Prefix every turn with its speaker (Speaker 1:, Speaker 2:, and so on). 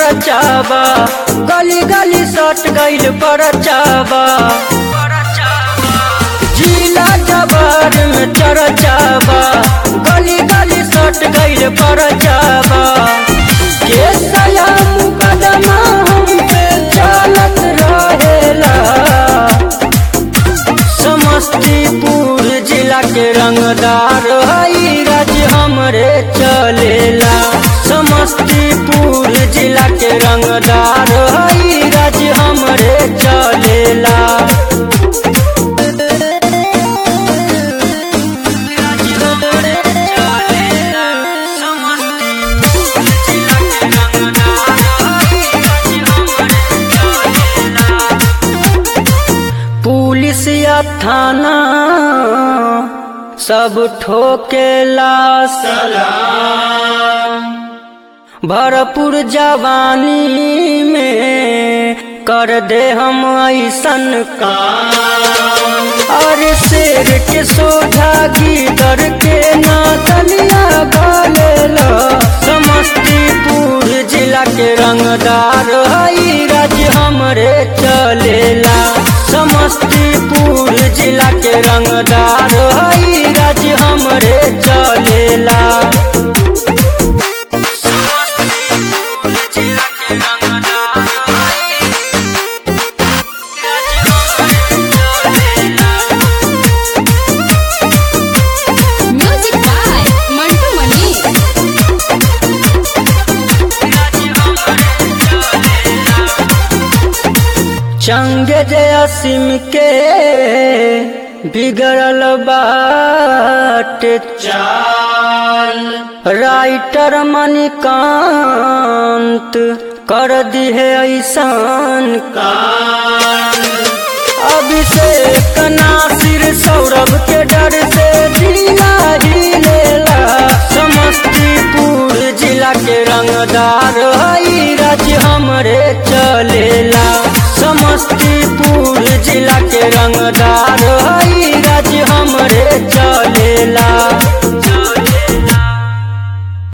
Speaker 1: चरचाबा गली गली सट गइल पर चाबा जिला जबर में चरचाबा गली गली सट गइल पर चाबा के सया मुकदमा हम पे चलत रहेला समस्तीपुर जिला के रंगदार हई राज्य हमरे चलेला समस्तीपुर जिला के रंगदार हई राज्य हमरे चलेला राज्य हमरे चलेला। समस्तीपुर जिला के रंगदार हई राज्य हमरे चलेला। पुलिस या थाना सब ठोकेला सलाम भरपूर जवानी में कर दे हम ऐसन काम और शेर के सोझा गीदर के नादनिया गालेला समस्तीपुर जिला के रंगदार हई राज्य हमरे चलेला समस्तीपुर जिला के रंगदार हई राज्य हमरे चलेला समस्तीपुर जिला के रंगदार हई राज्य हमरे चलेला
Speaker 2: Music by Mantu Mani.
Speaker 1: चंग जयसिम के बिगड़ल बाट चाल राइटर मणिकांत कर दिहे ऐसान कान अभिषेक नासिर सौरभ के डर से जिला ही लेला समस्तीपुर जिला के रंगदार हई राज्य हमरे चलेला समस्तीपुर जिला के रंगदार हई राज्य हमरे चलेला